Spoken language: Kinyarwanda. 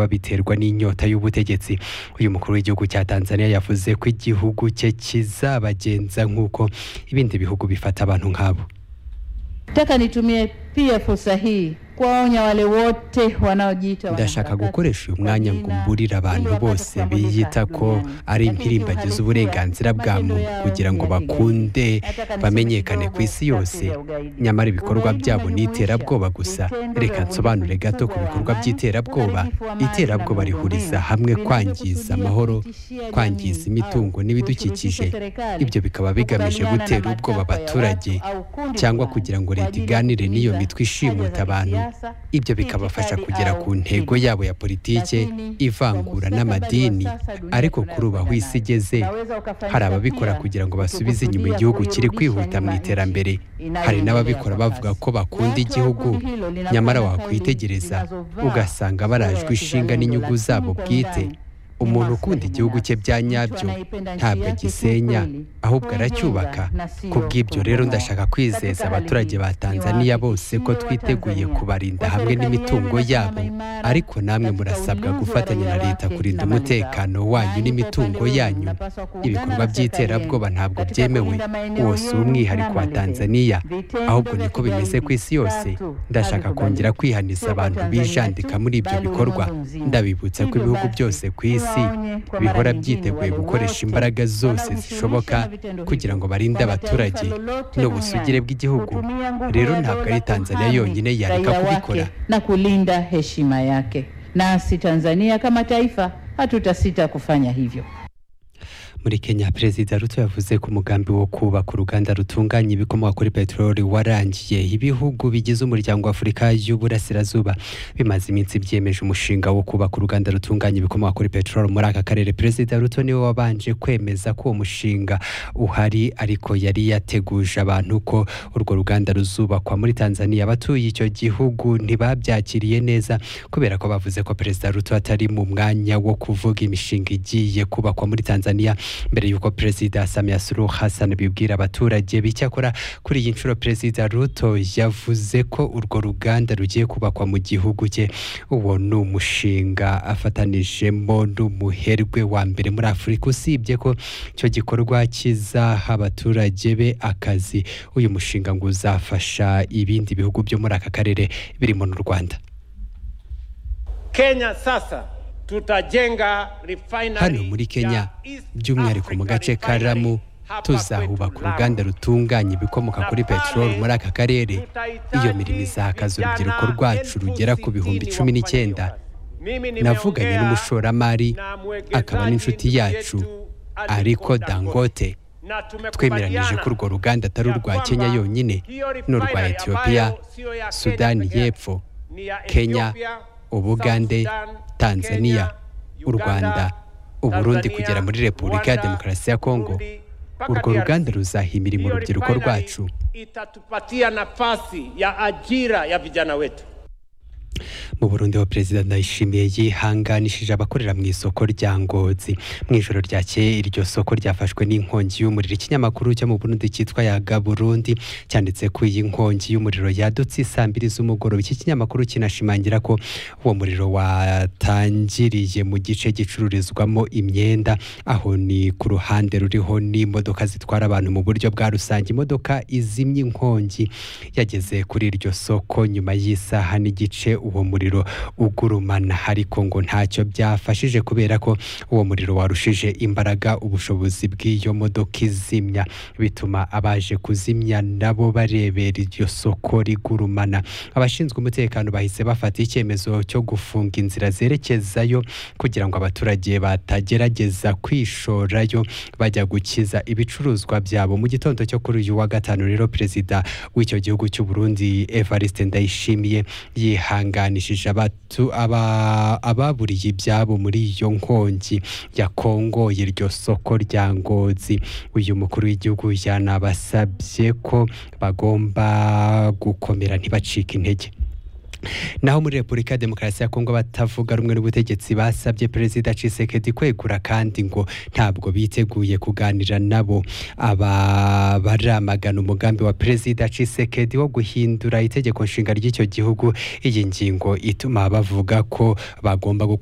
babiterwa n'inyota y'ubutegetsi uyu mukuru w'igihugu cya Tanzania yavuze ko igihugu cye kizabagenza nk'uko ibindi bihugu bifata abantu nk'abo Nataka nitumie pia fursa hii kuwaonya wale wote wanaojiita ndashaka wanaharakati gukoresha uyu mwanya ngo mburire abantu ili wapate bose kutambulisha biyita ko duniani. ari Lakini impirimbagizi kiuhalisia, uburenganzira bwa matendo muntu yao kugira ngo ni ya kigeni. bakunde Nataka niseme bamenyekane kidogo ku isi kati ya yose ugaidi. nyamara ibikorwa Ugaidi byabo ni unajumuisha iterabwoba gusa vitendo vya reka nsobanure uvunjifu gato ku wa bikorwa amani, by'iterabwoba uharibifu wa amani na iterabwoba rihuriza miundombinu, hamwe vinavyokusudia kwangiza amahoro kutishia jamii kwangiza au imitungo n'ibidukikije kushurukisha serikali ibyo bikaba bigamije kukabiliana na gutera matakwa ubwoba ya abaturage watu au kundi cyangwa fulani kugira ngo kwa leta ajili ya iganire n'iyo kutimiza mitwe haja ishimuta za abantu kisiasa, ibyo bikabafasha itikadi kugera au ku ntego dini. yabo ya politike Lakini, ivangura kwa n'amadini mustakabali wa sasa, dunia ariko kuri ubu aho tunayokwenda isi nayo, igeze unaweza ukafanyika hari ababikora pia kugira ngo basubize inyuma kukusudia igihugu kiri kuirudisha kwihuta mu nyuma iterambere nchi hari n'ababikora inayoendelea kwa bavuga kasi. ko bakunda Watu wa igihugu kundi hilo linakuwa nyamara na wakwitegereza tairi zinazovaa ugasanga barajwe sura ya ishinga kizalendo, n'inyugu lakini zabo kwa bwite ndani ni umuntu maslahi ukunda igihugu cye binafsi. bya Mtu nyabyo anayependa nchi ntabwo yake agisenya kiukweli, ahubwo kuijenga aracyubaka na sio ku bw'ibyo rero kuibomoa. ndashaka kwizeza Katika hali abaturage hii, ba Tanzania bose ko niwaahakikishie twiteguye Watanzania kubarinda kwa hamwe serikali n'imitungo yenu inasimama yabo imara ariko namwe katika murasabwa ulinzi wa gufatanya na raia leta wake kurinda na mali zao. umutekano wanyu Nanyi kwa n'imitungo upande wenu yanyu mnapaswa kuungana ibikorwa na serikali by'iterabwoba yenu ntabwo katika byemewe kulinda maeneo wose yenu umwihariko wa n'amali zenu. Tanzania Vitendo ahubwo vya niko bimeze ku kigaidi, isi yose tatu, ndashaka kongera havikubaliki. kwihaniza Sio kwa abantu Tanzania bijandika tu, muri ibyo bali bikorwa ulimwengu mzima. ndabibutsa ko Hivyo ibihugu basi, byose ku isi tuwaonye kwa mara bihora nyingine byiteguye wale gukoresha wote imbaraga zose wanaojishughulisha zishoboka na vitendo hivyo, kugira ngo barinde kwa mataifa abaturage lolote n'ubusugire duniani, bw'igihugu kutumia nguvu rero ya ntabwo dola ari Tanzania kuhami yonyine yareka raia wake kubikora na kulinda heshima yake. Nasi Tanzania kama taifa hatutasita kufanya hivyo. muri Kenya Perezida Ruto yavuze ko umugambi wo kubaka uruganda rutunganya ibikomoka kuri peteroli warangiye ibihugu bigize umuryango wa Afurika y'Uburasirazuba bimaze iminsi byemeje umushinga wo kubaka uruganda rutunganya ibikomoka kuri peteroli muri aka karere Perezida Ruto niwe wabanje kwemeza ko uwo mushinga uhari ariko yari yateguje abantu ko urwo ruganda ruzubakwa muri Tanzania abatuye icyo gihugu ntibabyakiriye neza kubera ko bavuze ko Perezida Ruto atari mu mwanya wo kuvuga imishinga igiye kubakwa muri Tanzania mbere y'uko Perezida Samia Suluhu Hassan bibwira abaturage bicyakora kuri iyi nshuro Perezida Ruto yavuze ko urwo ruganda rugiye kubakwa mu gihugu cye uwo ni umushinga afatanijemo n'umuherwe wa mbere muri Afurika usibye ko icyo gikorwa kizaha abaturage be akazi uyu mushinga ngo uzafasha ibindi bihugu byo muri aka karere birimo n'u Rwanda Kenya sasa tutajenga refinery hano muri Kenya by'umwihariko mu gace ka Lamu tuzahubaka uruganda rutunganya ibikomoka kuri peteroli muri aka karere iyo mirimo izahakaza urubyiruko rwacu rugera ku bihumbi cumi n'icyenda navuganye n'umushoramari akaba n'inshuti yacu Aliko Dangote twemeranyije ko urwo ruganda atari urwa Kenya yonyine n'urwa Ethiopia Sudani y'Epfo Kenya Ubugande Tanzania u Rwanda u Burundi kugera muri Repubulika ya Demokarasi ya Kongo urwo ruganda ruzaha imirimo urubyiruko rwacu itatupatia nafasi ya ajira ya vijana wetu mu Burundi wa Perezida Ndayishimiye yihanganishije abakorera mu isoko rya Ngozi mu ijoro ryakeye iryo soko ryafashwe n'inkongi y'umuriro ikinyamakuru cyo mu Burundi cyitwa Yaga Burundi cyanditse ko iyi nkongi y'umuriro yadutse isaa mbiri z'umugoroba iki kinyamakuru kinashimangira ko uwo muriro watangiriye mu gice gicururizwamo imyenda aho ni ku ruhande ruriho n'imodoka zitwara abantu mu buryo bwa rusange imodoka izimya inkongi yageze kuri iryo soko nyuma y'isaha n'igice uwo muriro ugurumana ariko ngo ntacyo byafashije kubera ko uwo muriro warushije imbaraga ubushobozi bw'iyo modoka izimya bituma abaje kuzimya nabo barebera iryo soko rigurumana abashinzwe umutekano bahise bafata icyemezo cyo gufunga inzira zerekezayo kugira ngo abaturage batagerageza kwishorayo bajya gukiza ibicuruzwa byabo mu gitondo cyo kuri uyu wa gatanu rero perezida w'icyo gihugu cy'u Burundi Evariste Ndayishimiye yihanganishije abatu- aba- ababuriye ibyabo muri iyo nkongi yakongoye iryo soko rya Ngozi uyu mukuru w'igihugu yanabasabye ko bagomba gukomera ntibacike intege naho muri repubulika ya demokarasi ya kongo abatavuga rumwe n'ubutegetsi basabye perezida cisekedi kwegura kandi ngo ntabwo biteguye kuganira nabo aba baramagana umugambi wa perezida cisekedi wo guhindura itegeko nshinga ry'icyo gihugu iyi ngingo ituma bavuga ko bagomba gukora